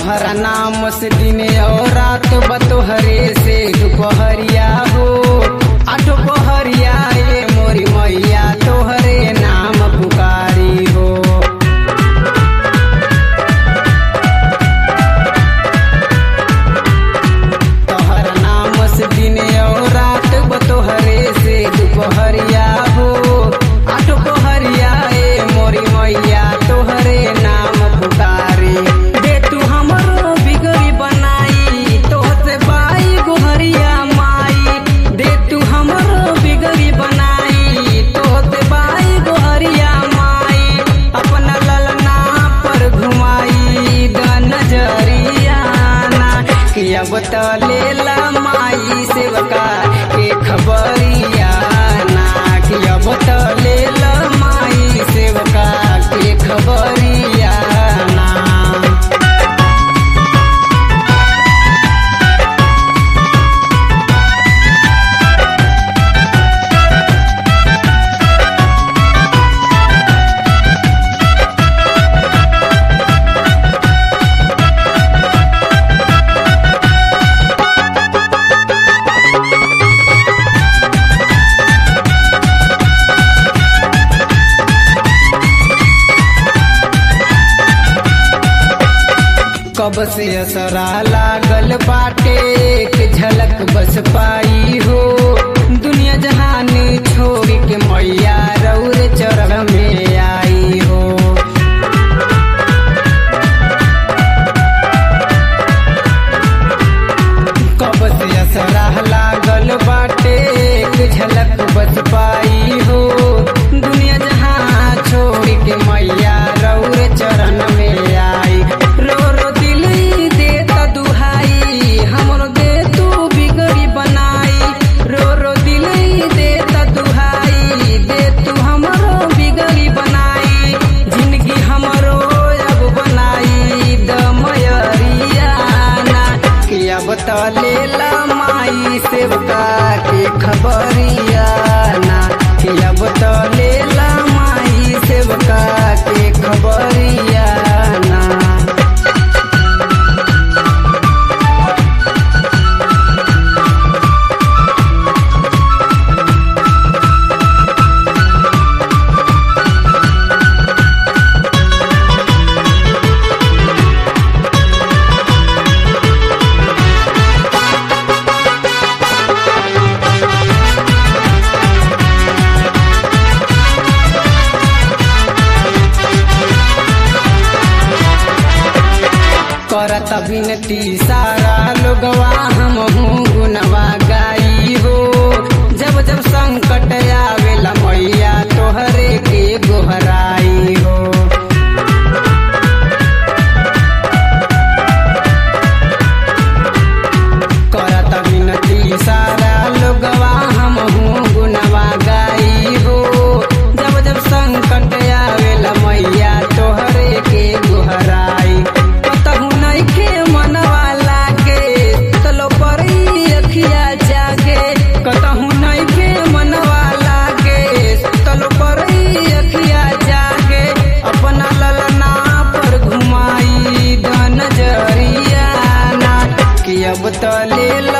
तोहरा नाम से दिन और रात बतोहरे से दुपहरिया हो आ दोपहरिया ये मोरी मैया तोहरे नाम पुकारी हो तोहरा नाम से दिन और रात बतोहरे से दुपहरिया हो आ दोपहरिया ये मोरी मैया तोहरे नाम पुकारी दे तू हमरो बिगड़ी बनाई तोहसे बाई गोहरिया माई दे तू हमरो बिगड़ी बनाई तोहसे बाई गोहरिया माई अपना ललना पर घुमाई द नजरिया ना कि अब तो लेला माई सेवका के खबरिया ना कि अब तो लेला माई सेवका के खबरिया ना कब से असरा लागल बाटे एक झलक बस पाई हो दुनिया जहान छोड़ के मैया रौर चरण में आई हो कब से असरा लागल बाटे एक झलक बस पाई हो दुनिया जहां छोड़ के मैया रौर चरण में आई रो रो दिल दे त दुहाई हमरो दे तू बिगड़ी बनाई रो रो दिल दे त दुहाई दे तू हमरो बिगड़ी बनाई जिंदगी हमरो अब बनाई द मयरिया ना कि अब तो लेला माई सेवका के खबरिया ना कि अब तो लेला माई सेवका के खबरिया ना करत विनती सारा लोगवा हम गुनवा गाई हो जब जब संकट आवेला मैया तोहरे के गोहराई हो करत विनती सारा लोगवा हम गुनवा गाई हो जब जब संकट आवेला मैया तोहरे के गोहराई कतहु नइखे मनवा लागे तलो परी अखिया जागे कतहु नइखे मनवा लागे तलो परी अखिया जागे अपना ललना पर घुमाई द नजरिया ना कि अब तो ले